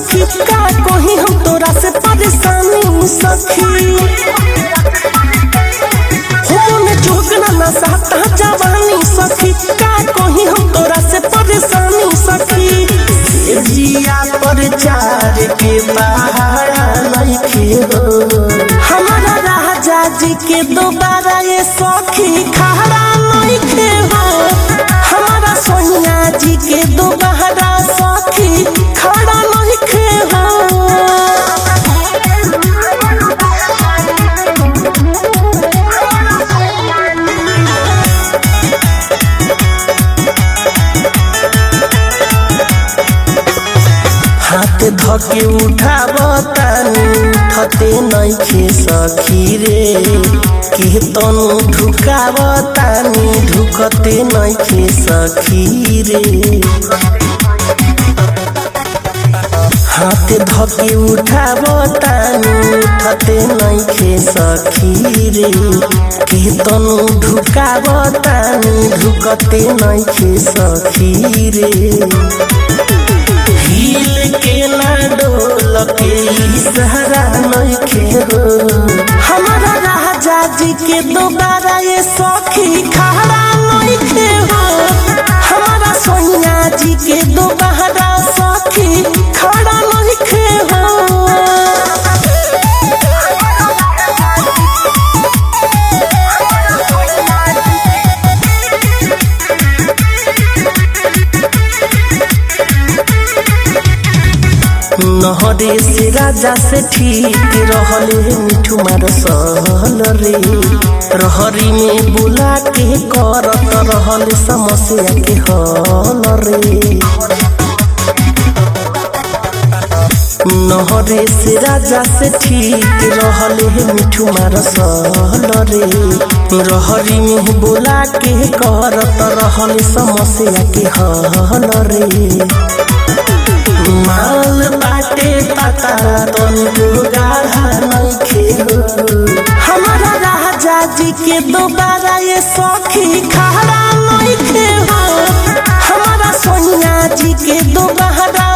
सखी का कोही हम तोरा से परेशानी सखी हो में जोगना ना सहता जवानी सखी का कोही हम तोरा से परेशानी सखी जिया पर चार के पहाड़ा नइखे हो हमारा राजा जी के दोबारा ये सखी खड़ा नइखे हो हमारा सोनिया जी के दोबारा सखी खड़ा नइखे हो हाथ धके उठावतानी उठते नइखे सखी रे के तनु ढुकावतानी ढुकते नइखे सखी रे हाथ धके उठावतानी उठते नइखे सखी रे के तनु ढुकावतानी ढुकते नइखे सखी रे हिल के ना डोल के सहारा नइखे हो हमारा राजा जी के दोबारा ये सखी खड़ा नइखे हो हमारा सोनिया जी के दोबारा सखी खड़ा नइखे हो नहरे से राजा से ठीक रहले मिठू मार सहल रे रहरी में बुला के करत रहल समस्या के हल रे नहरे से राजा से ठीक रहले मिठू मार सहल रे रहरी में बुला के करत रहल समस्या के हल रे माल बाटे पता तनु गाढ़ा नइखे हो हमारा राजा जी के दोबारा ये सखी खड़ा नइखे हो हमारा सोनिया जी के दोबारा